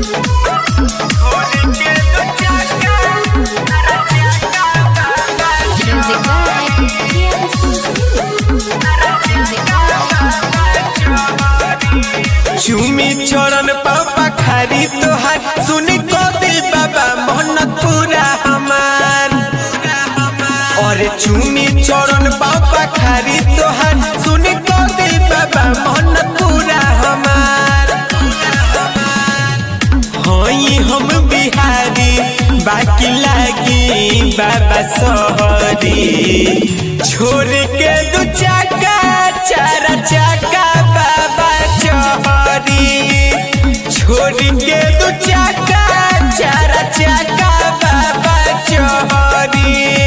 Music by चूमी चरण पापा खारी तोहार सुन को दे बाबा मन पूरा हमार और चूमी चरण पापा खारी तोहार सुन को दे बाबा मन पूरा हमार हई हम बिहारी बाकी लागी बाबा सहरी छोड़ के दू चाका चार चाका बाबा चहरी छोड़ के दू चाका चार चाका बाबा चहरी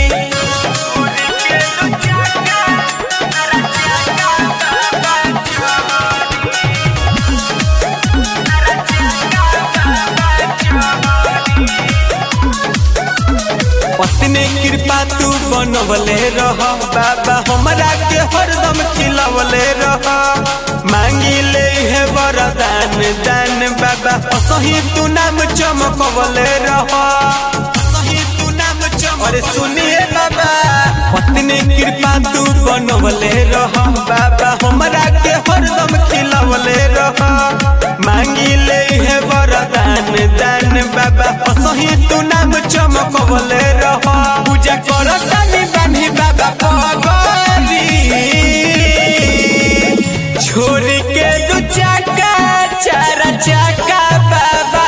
पत्नी कृपा तू बनवले रह बाबा हमरा के हरदम खिलवले रह मांगी ले है वरदान दान बाबा सही तू नाम चमकवले रह सही तू नाम चमक अरे सुनिए बाबा पत्नी कृपा तू बनवले रह बाबा हमरा के हरदम खिलवले रह मांगी ले है वरदान दान बाबा सही तू नाम चमकवले रह पूजा कर तानी बानी बाबा पगरी छोड़ के दू चाका चार चाका बाबा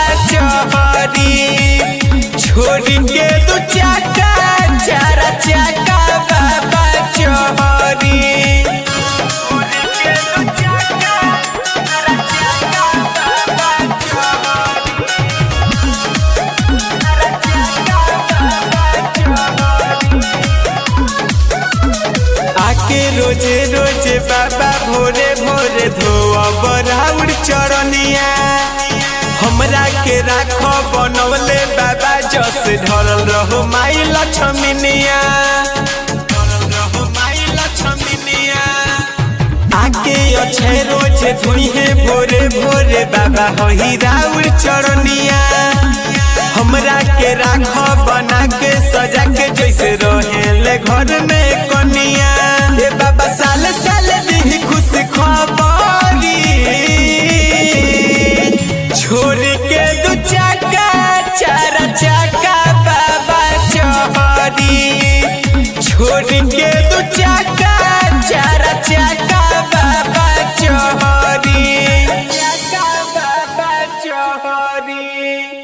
चहरी छोड़ के दू चाका चार चाका बाबा चहरी आके रोजे रोजे बाबा भोरे भोरे धोआ बराउर चरनिया हमरा के राख बनवले बाबा जस ढरल रहो माई लक्ष्मीनिया आके अच्छे रोजे धुइहे भोरे भोरे बाबा होही राउर चरनिया हमरा के राख बना के सजा के जैसे रहेले घर में कनिया ए बाबा साल साल दी खुश खबरी छोड़ के दू चाका चार चाका बाबा चहरी छोड़ के दू चाका चार चाका बाबा चहरी चाका बाबा चहरी